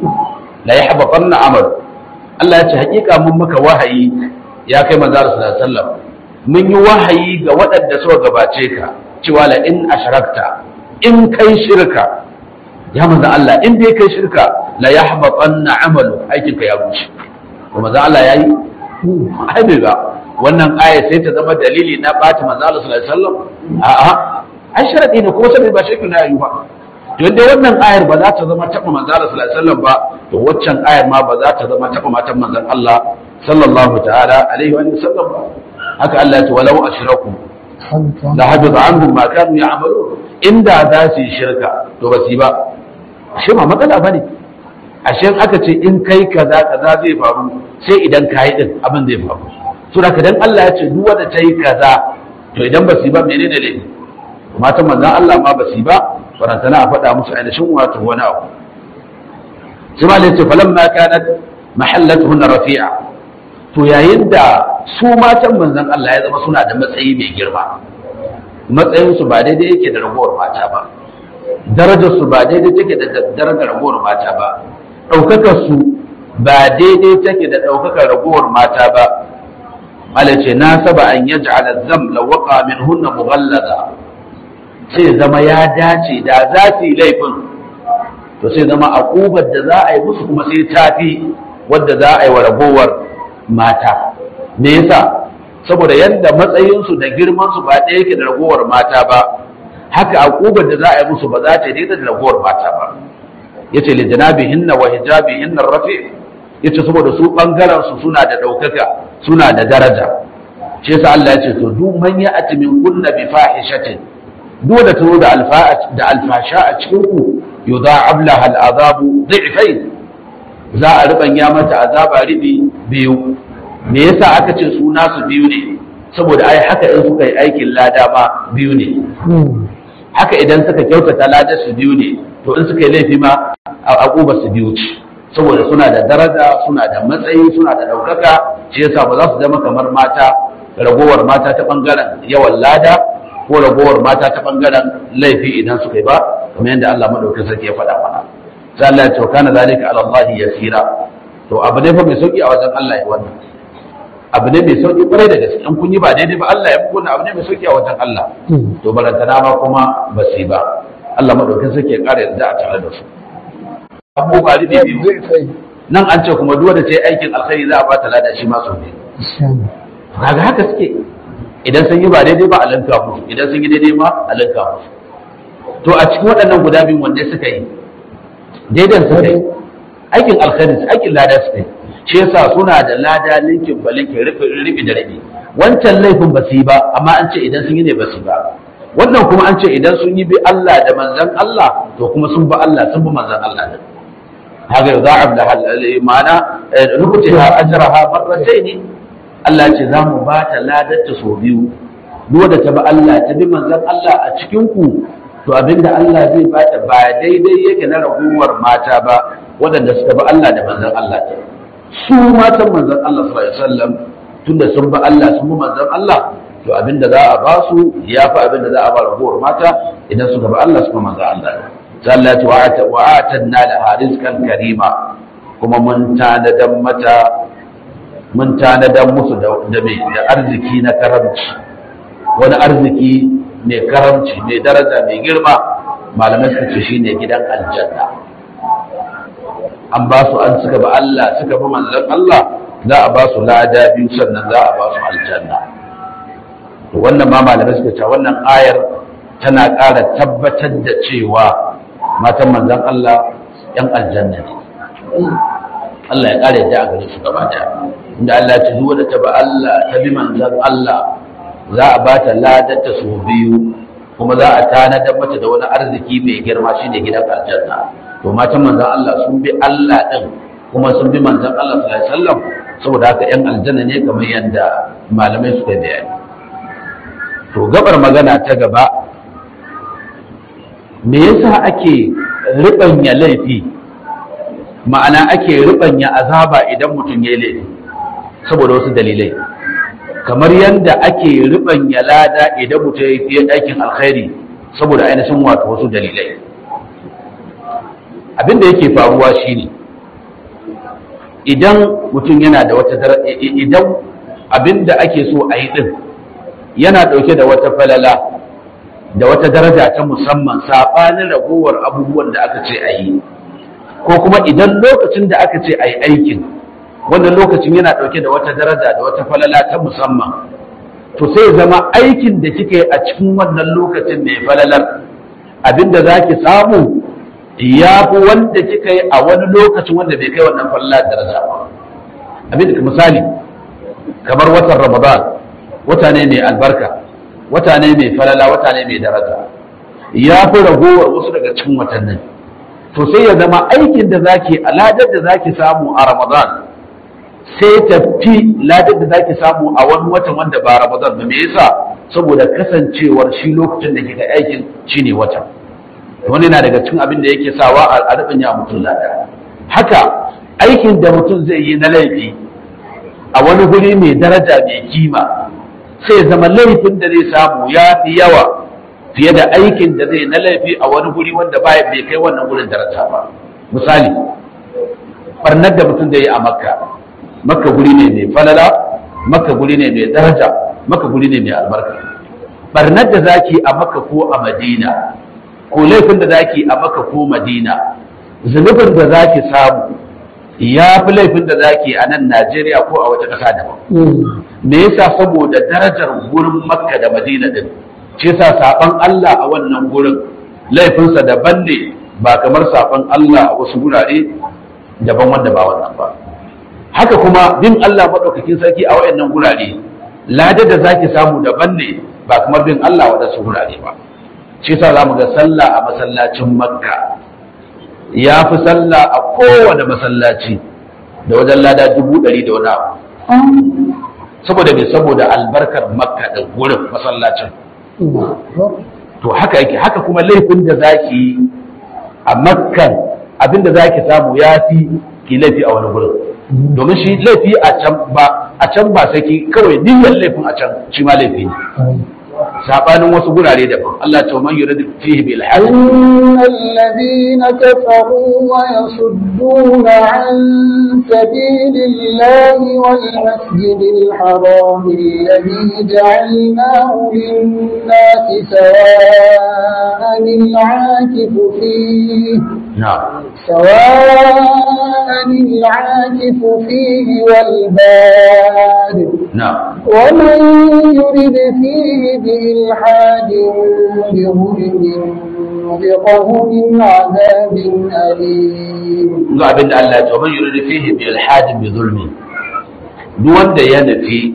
لا يحبطن عمل Allah ya ce hakika mun maka wahayi ya kai manzo sallallahu alaihi wasallam mun yi wahayi ga waɗanda suka gabace ka cewa la in ashrakta in kai shirka ya manzo Allah in dai kai shirka la yahbatanna amalu aikin ka ya rushe to manzo Allah yayi ai bai ba wannan aya sai ta zama dalili na bata manzo Allah sallallahu alaihi wasallam a'a ai sharadi ne kuma sai ba shirki na yi ba to yadda wannan ayar ba za ta zama taɓa manzon Allah sallallahu alaihi wasallam ba to waccan ayar ma ba za ta zama taɓa matan manzon Allah sallallahu ta'ala alaihi wa sallam ba haka Allah ya ce walau ashraku la habita anhum ma kanu ya'malun inda za su yi shirka to ba su yi ba shi ma matsala bane ashe aka ce in kai kaza kaza zai faru sai idan kayi din abin zai faru to da dan Allah ya ce duk wanda ta yi kaza to idan ba su yi ba menene laifi matan manzan Allah ma ba su yi ba farantana a faɗa musu ainihin wato wani abu sai ma lace falan ma kanat mahallatuhunna rafi'a to yayin da su matan manzan Allah ya zama suna da matsayi mai girma matsayin su ba daidai yake da ragowar mata ba darajar su ba daidai take da darajar ragowar mata ba ɗaukakar su ba daidai take da ɗaukakar ragowar mata ba malace na saba an yaj'ala zam lawaqa minhunna mughallaza sai zama ya dace da za su yi laifin to sai zama akubar da za a yi musu kuma sai tafi wadda za a yi wa ragowar mata me yasa saboda yadda matsayinsu da girmansu ba ɗaya yake da ragowar mata ba haka akubar da za a yi musu ba za ta yi da ragowar mata ba yace li janabihinna wa hijabihinna rafi yace saboda su bangaren su suna da ɗaukaka suna da daraja shi yasa Allah ya ce to duk man ya'ti min kunna bi fahishatin dole ta zo da alfasha a cikin ku yudha'ab laha al'azabu dhi'fayn za a ribanya mata azaba ribi biyu me yasa aka ce su nasu biyu ne saboda ai haka in suka yi aikin lada ma biyu ne haka idan suka kyautata ladar su biyu ne to in suka yi laifi ma a akubar su biyu ce saboda suna da daraja suna da matsayi suna da ɗaukaka shi yasa ba za su zama kamar mata ragowar mata ta ɓangaren yawan lada ko ragowar mata ta ɓangaren laifi idan suka yi ba kamar yadda Allah madaukakin sarki ya faɗa mana sai Allah ya ce kana zalika ala Allah yasira to abu ne fa mai sauki a wajen Allah ya wannan abu ne mai sauki kwarai da gaske in kun yi ba daidai ba Allah ya fi wannan abu ne mai sauki a wajen Allah to barantana ma kuma ba su yi ba Allah madaukakin sarki ya ƙara yarda a tare da su abubuwa da biyu zai sai nan an ce kuma duk da ta yi aikin alkhairi za a ba ta lada shi ma sau ne kaga haka suke idan sun yi ba daidai ba a lanka musu idan sun yi daidai ma a lanka musu to a cikin waɗannan guda biyu wanda suka yi daidan suka yi aikin alkhairi aikin lada suka yi shi yasa suna da lada linkin ba linkin rufi da rabi wancan laifin ba su yi ba amma an ce idan sun yi ne ba su yi ba wannan kuma an ce idan sun yi bi Allah da manzan Allah to kuma sun bi Allah sun bi manzan Allah ne haka yau za'ab da ma'ana rubuce ha ajraha marratayn Allah ce za mu ba ta ladarta sau biyu duk da ta bi Allah ta bi manzan Allah a cikin ku to abinda Allah zai ba ta ba daidai yake na raguwar mata ba waɗanda suka bi Allah da manzan Allah ta su matan manzan Allah sallallahu alaihi wasallam tunda sun bi Allah sun bi manzan Allah to abinda za a ba su ya fi abinda za a ba raguwar mata idan suka bi Allah suka manzan Allah sallati wa ata wa atanna la rizqan karima kuma mun tanadan mata mun tanadan musu da da me da arziki na karamci wani arziki mai karamci mai daraja mai girma malamai suka ce shine gidan aljanna an ba su an suka ba Allah suka bi manzon Allah za a ba su lada biyu sannan za a ba su aljanna to wannan ma malamai suka ce wannan ayar tana ƙara tabbatar da cewa matan manzon Allah yan aljanna ne Allah ya ƙara yadda a gare su gaba ɗaya inda Allah ya ce zuwa da ta ba Allah ta bi manzon Allah za a ba ta ladarta sau biyu kuma za a tanadar mata da wani arziki mai girma shine gidan aljanna to matan manzon Allah sun bi Allah din kuma sun bi manzon Allah sallallahu alaihi wasallam saboda haka yan aljanna ne kamar yadda malamai suka bayani to gabar magana ta gaba me yasa ake ribanya laifi ma'ana ake ribanya azaba idan mutum ya laifi saboda wasu dalilai kamar yadda ake ribanya lada idan mutum ya yi aikin alkhairi saboda ainihin wato wasu dalilai abin da yake faruwa shine idan mutum yana da wata idan abin da ake so a yi din yana ɗauke da wata falala da wata daraja ta musamman saɓanin ragowar abubuwan da aka ce a yi ko kuma idan lokacin da aka ce a yi aikin wannan lokacin yana ɗauke da wata daraja da wata falala ta musamman to sai zama aikin da kika yi a cikin wannan lokacin mai falalar abinda za ki samu ya fi wanda kika yi a wani lokacin wanda bai kai wannan falala daraja ba abinda misali kamar watan ramadan wata ne mai albarka wata ne mai falala wata ne mai daraja ya fi ragowar wasu daga cikin watannin to sai ya zama aikin da zaki aladar da zaki samu a ramadan sai ta fi ladar da zaki samu a wani watan wanda ba ramadan ba me yasa saboda kasancewar shi lokacin da kika aikin shine watan wani na daga cikin abin da yake sawa a rubin ya mutum lada haka aikin da mutum zai yi na laifi a wani guri mai daraja mai kima sai zama laifin da zai samu ya fi yawa fiye da aikin da zai na laifi a wani guri wanda baya bai kai wannan gurin daraja ba misali barnar da mutum da yi a makka makka guri ne mai falala makka guri ne mai daraja makka guri ne mai albarka barnar da zaki a makka ko a madina ko laifin da zaki a makka ko madina zunubin da zaki samu ya fi laifin da zaki a nan najeriya ko a wata ƙasa daban me yasa saboda darajar gurin makka da madina din ce sa saban Allah a wannan gurin laifinsa daban ne ba kamar saban Allah a wasu gurare daban wanda ba wannan ba haka kuma bin Allah maɗaukakin sarki a wayannan gurare ladar da zaki samu daban ne ba kamar bin Allah a wadansu gurare ba ce sa za mu ga sallah a masallacin makka ya fi sallah a kowane masallaci da wajen lada dubu ɗari da wani abu saboda me saboda albarkar makka da gurin masallacin to haka yake haka kuma laifin da zaki yi a makkan abinda zaki samu ya fi ki laifi a wani gurin domin shi laifi a can ba a can ba sai ki kawai niyyar laifin a can shi ma laifi ne sabanin wasu gurare daban Allah ta man yuridu fihi bil haqq إن الذين كفروا ويصدون عن سبيل الله والمسجد الحرام الذي جعلناه للناس سواء العاكف فيه na'am سواء العاكف فيه والباد na'am ومن يرد فيه بإلحاد بظلم نذقه من عذاب أليم ga abin da Allah ya ce man yuridu fihi bi ilhadin bi zulmi duk wanda ya nufi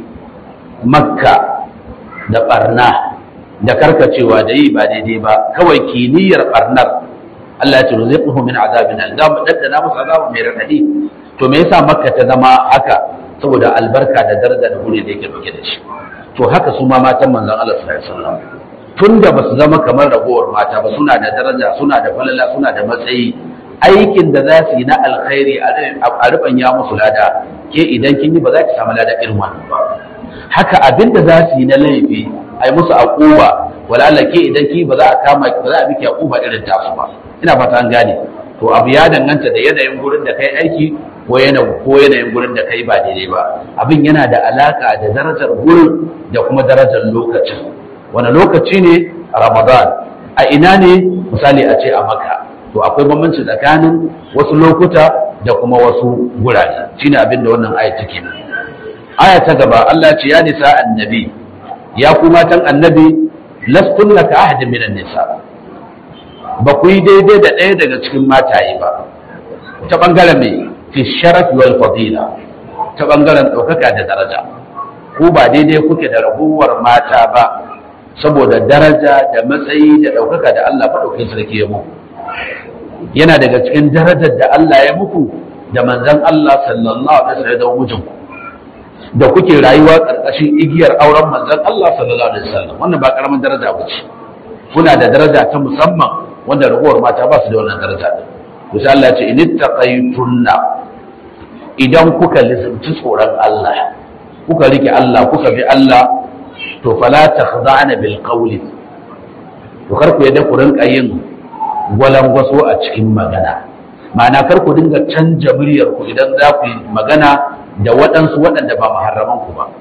makka da barna da karkacewa da yi ba daidai ba kawai kiniyar barnar Allah ya ce ruziquhu min azabin al da mu daddana musu azabu mai radadi to me yasa makka ta zama haka saboda albarka da daraja da gure da yake dauke da shi to haka su ma matan manzon Allah sallallahu alaihi wasallam tunda ba su zama kamar ragowar mata ba suna da daraja suna da falala suna da matsayi aikin da za su yi na alkhairi a rubanya musu lada ke idan kin yi ba za ki samu lada irin wannan ba haka abin da za su yi na laifi ai musu aquba wala ke idan ki ba za a kama ba za a miki aquba irin tasu ba ina fata an gane to abu ya danganta da yanayin gurin da kai aiki ko yanayin ko yanayin gurin da kai ba daidai ba abin yana da alaka da darajar gurin da kuma darajar lokacin wani lokaci ne ramadan a ina ne misali a ce a maka to akwai bambanci tsakanin wasu lokuta da kuma wasu gurare shine abin da wannan aya take nan aya ta gaba Allah ce ya nisa annabi ya ku matan annabi lastunna ka ahadin minan nisa ba ku yi daidai da ɗaya daga cikin mataye ba ta bangaren mai fi sharafi wal fadila ta bangaren ɗaukaka da daraja ku ba daidai kuke da raguwar mata ba saboda daraja da matsayi da ɗaukaka da Allah faɗaukin sarki ya muku yana daga cikin darajar da Allah ya muku da manzan Allah sallallahu alaihi wasallam da mijinku da kuke rayuwa ƙarƙashin igiyar auren manzan Allah sallallahu alaihi wasallam wannan ba karamin daraja ba ce kuna da daraja ta musamman wanda ragowar mata ba su da wannan daraja din to sai Allah ya ce in ittaqaytunna idan kuka lizumci tsoron Allah kuka rike Allah kuka bi Allah to fala takhda'na bil qawli to kar ku yadda ku rinka yin gwalangwaso a cikin magana ma'ana kar ku dinga canja muryar ku idan za ku yi magana da waɗansu waɗanda ba maharraman ku ba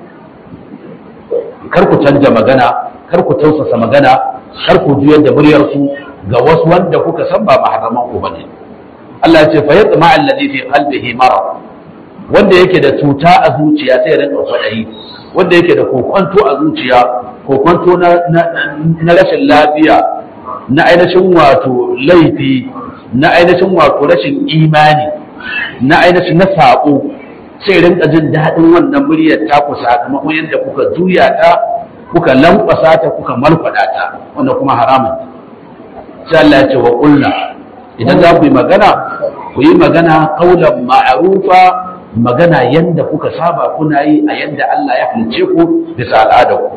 kar ku canja magana kar ku tausasa magana kar ku juyar da muryar ku ga wasu wanda kuka san ba maharraman ku bane Allah ya ce fa yatma alladhi fi qalbihi marad wanda yake da cuta a zuciya sai ya rinka kwadayi wanda yake da kokwanto a zuciya kokwanto na, na rashin lafiya na ainihin wato laifi na ainihin wato rashin imani na ainihin na saƙo sai rinka jin daɗin wannan muryar taku sakamakon yadda kuka juya ta kuka lankwasa ta kuka malkwada ta wanda kuma haramun sai Allah ya ce wa ƙulla idan za ku yi magana ku yi magana kaulan ma'arufa magana yadda kuka saba kuna yi a yadda Allah ya halice ku bisa al'adar ku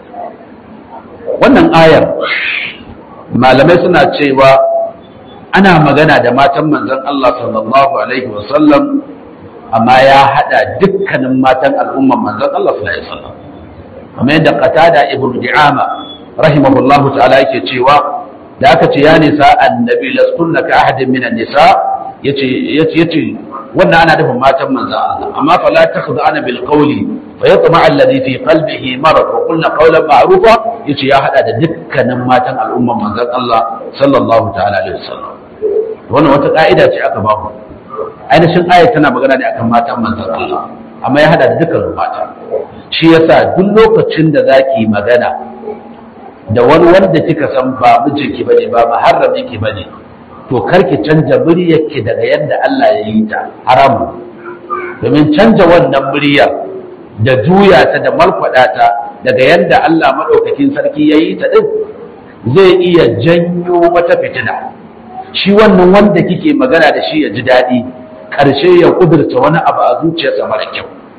wannan ayar malamai suna cewa ana magana da matan manzon Allah sallallahu alaihi wasallam amma ya hada dukkanin matan al'umman manzon Allah sallallahu alaihi wasallam kamar yadda qatada ibnu di'ama rahimahullahu ta'ala yake cewa da aka ce ya nisa annabi lastunna ka ahadin minan nisa yace yace yace wannan ana nufin matan manzon Allah amma fala takhda'ana bil qawli fa yatma alladhi fi qalbihi marad wa qulna qawlan ma'rufa yace ya hada da dukkanin matan al'umman manzon Allah sallallahu ta'ala alaihi wasallam wannan wata ka'ida ce aka ba mu ainihin ayat tana magana ne akan matan manzon Allah amma ya hada da dukkan mata shi yasa duk lokacin da zaki magana da wani wanda kika san ba mijinki bane ba muharramin ki bane to karki canja muryarki daga yadda Allah ya yi ta haramu domin canja wannan muryar da juya ta da markwada ta daga yadda Allah madaukakin sarki ya yi ta din zai iya janyo wata fitina shi wannan wanda kike magana da shi ya ji daɗi ƙarshe ya kudurta wani abu a zuciyarsa mara kyau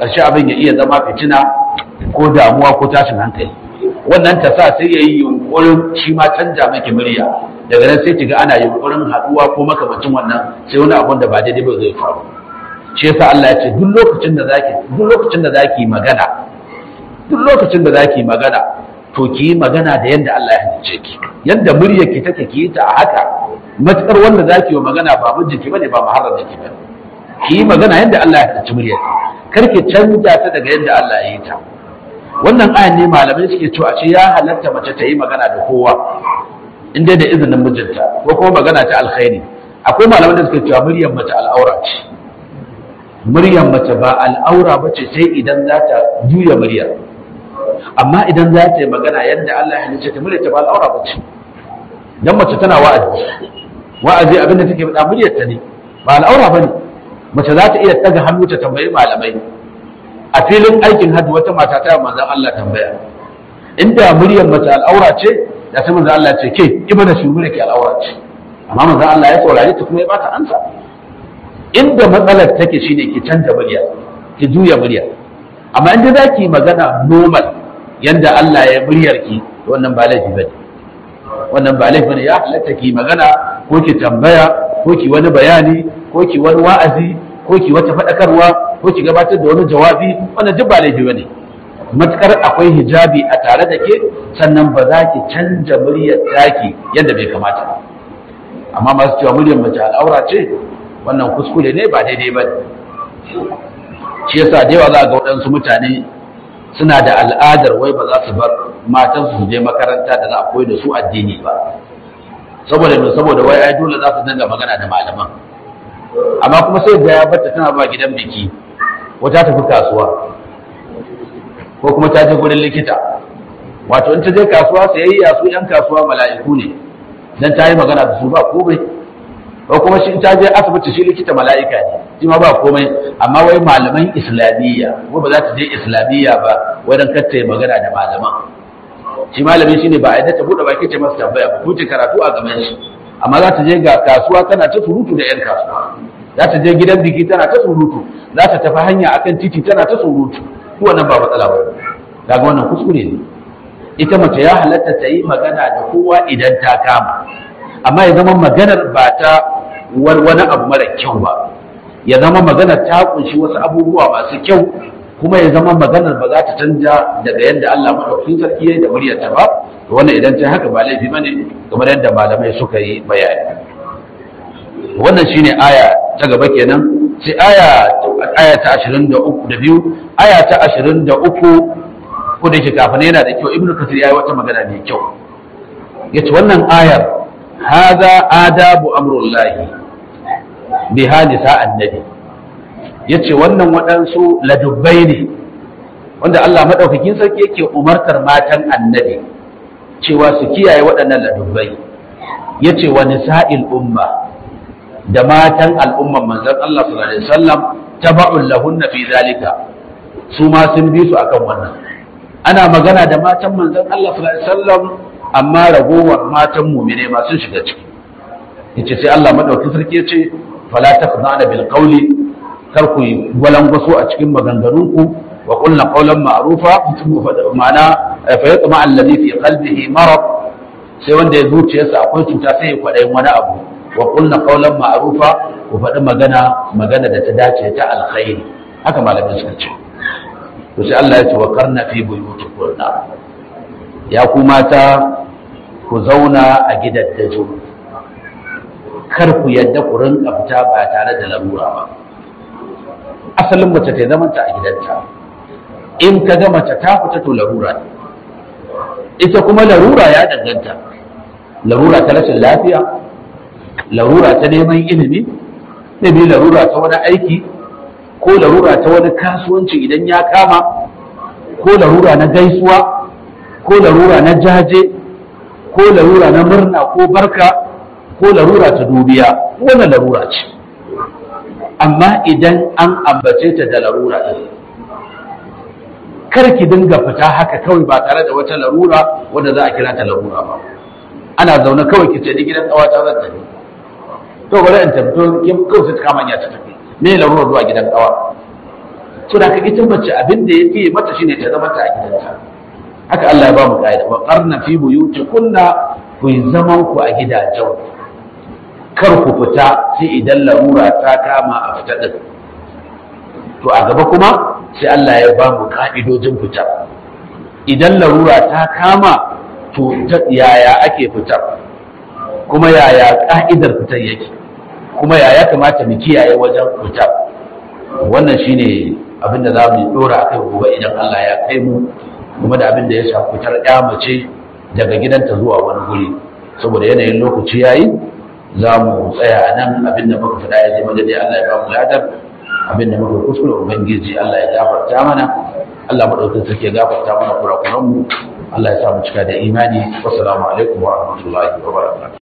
ƙarshe abin ya iya zama fitina ko damuwa ko tashin hankali wannan ta sa sai ya yi yunkurin shi ma canja maki murya daga nan sai kiga ana yunkurin haɗuwa ko makamacin wannan sai wani abun da ba daidai ba zai faru shi yasa Allah ya ce duk lokacin da zaki duk lokacin da zaki magana duk lokacin da zaki magana to ki yi magana da yadda Allah ya halice ki yadda muryar ki take ki yi ta a haka matukar wanda zaki yi magana ba mijinki bane ba muharramin ki bane ki yi magana yadda Allah ya halice muryar ki kar ki canja ta daga yadda Allah ya yi ta wannan ayan ne malamai suke cewa ce ya halatta mace ta yi magana da kowa in dai da izinin mijinta ko kuma magana ta alkhairi akwai malaman da suke cewa muryar mace al'aura ce muryar mace ba al'aura ba ce sai idan za ta juya muryar amma idan za ta yi magana yadda Allah ya halice ta muryar ta ba al'aura ba ce dan mace tana wa'azi wa'azi abin da take faɗa muryar ta ne ba al'aura ba ne mace za ta iya ɗaga hannu ta tambayi malamai a filin aikin hajji wata mata ta manzon Allah tambaya inda muryar mace al'aura ce da sai manzon Allah ce ke ibada shi muryar ki al'aura ce amma manzon Allah ya saurare ta kuma ya bata ansa inda matsalar take shine ki canza murya ki juya murya amma inda za ki magana normal yanda Allah ya muryar ki wannan ba laifi bane wannan ba laifi bane ya halatta ki magana ko ki tambaya ko ki wani bayani ko ki wani wa'azi ko ki wata faɗakarwa ko ki gabatar da wani jawabi wannan duk ba laifi bane matukar akwai hijabi a tare da ke sannan ba za ki canja muryar taki yadda bai kamata ba amma masu cewa muryar mace al'aura ce wannan kuskure ne ba daidai ba shi yasa da yawa za ga waɗansu mutane suna da al'adar wai ba za su bar matansu su je makaranta da za a koyi da su addini ba saboda me saboda wai ai dole za su dinga magana da malaman amma kuma sai ga ya barta tana ba gidan biki wata tafi kasuwa ko kuma ta je gurin likita wato in ta je kasuwa sayayya su yan kasuwa mala'iku ne dan ta yi magana da su ba komai ko kuma shi in ta je asibiti shi likita mala'ika ne shi ma ba komai amma wai malaman islamiyya ko ba za ta je islamiyya ba wai dan kar ta yi magana da malaman shi malami shine ba a yadda ta bude baki ce masa tambaya ba kuce karatu a gaban shi amma za ta je ga kasuwa tana ta surutu da yan kasuwa za ta je gidan biki tana ta surutu za ta tafi hanya akan titi tana ta surutu ko wannan ba matsala ba daga wannan kuskure ne ita mace ya halatta ta yi magana da kowa idan ta kama amma ya zama maganar ba ta wani abu mara kyau ba ya zama maganar ta kunshi wasu abubuwa masu kyau kuma ya zama maganar ba za ta canja daga yadda Allah madaukakin sarki yayi da muryarta ba to wannan idan ta haka ba laifi bane kamar yadda malamai suka yi bayani wannan shine aya ta gaba kenan sai aya aya ta 23 da biyu aya ta 23 ko da yake kafin yana da kyau ibnu kasir yayi wata magana mai kyau yace wannan ayar hadha adabu amrullahi bi hadisa annabi yace wannan waɗansu ladubbai ne wanda Allah madaukakin sarki yake umartar matan annabi cewa su kiyaye waɗannan ladubbai yace wa nisa'il umma da matan al'umman manzon Allah sallallahu alaihi wasallam taba'un lahunna fi zalika su ma sun bi su akan wannan ana magana da matan manzon Allah sallallahu alaihi wasallam amma ragowar matan mu'mine ma sun shiga ciki yace sai Allah madaukakin sarki yace fala taqna'na bil qawli kar ku gwalangwaso a cikin maganganunku wa qulna qawlan ma'rufa ma'ana fa yatma alladhi fi qalbihi marad sai wanda ya zuciyarsa akwai cuta sai ya kwadayin wani abu wa qulna qawlan ma'rufa ku faɗi magana magana da ta dace ta alkhairi haka malamin suka ce to sai Allah ya ce wa karna fi buyutikunna ya ku mata ku zauna a gidaddaju kar ku yadda ku rinka fita ba tare da larura ba asalin mace ta zama ta a gidanta in ka ga mace ta fita to larura ne ita kuma larura ya danganta larura ta rashin lafiya larura ta neman ilimi ne bi larura ta wani aiki ko larura ta wani kasuwanci idan ya kama ko larura na gaisuwa ko larura na jaje ko larura na murna ko barka ko larura ta dubiya wannan larura ce amma idan an ambace ta da larura ɗin kar ki dinga fita haka kawai ba tare da wata larura wanda za a kira ta larura ba ana zaune kawai ki ce ni gidan ƙawata zan tafi to bari in tafi to kawai sai ta kama ya ta tafi me larura zuwa gidan ƙawa so da ita mace abin da ya fiye mata shine ta zama ta a gidanta haka Allah ya ba mu ƙa'ida wa qarna fi buyutikunna ku yi zaman ku a gidajen kar ku fita sai idan larura ta kama a fita din to a gaba kuma sai Allah ya ba mu ka'idojin fita idan larura ta kama to yaya ake fitar kuma yaya ka'idar fitar yake kuma yaya kamata mu kiyaye wajen fitar wannan shine abin da za mu dora akai gobe idan Allah ya kai mu kuma da abin da ya shafi fitar ya mace daga gidanta zuwa wani guri saboda yanayin lokaci yayi za mu tsaya a nan abin da muka faɗa ya zama daidai Allah ya ba mu ladar abin da muka kuskure ubangiji Allah ya gafarta mana Allah madaukakin sarki ya gafarta mana kurakuran mu Allah ya sa mu cika da imani wassalamu alaikum wa rahmatullahi wa barakatuh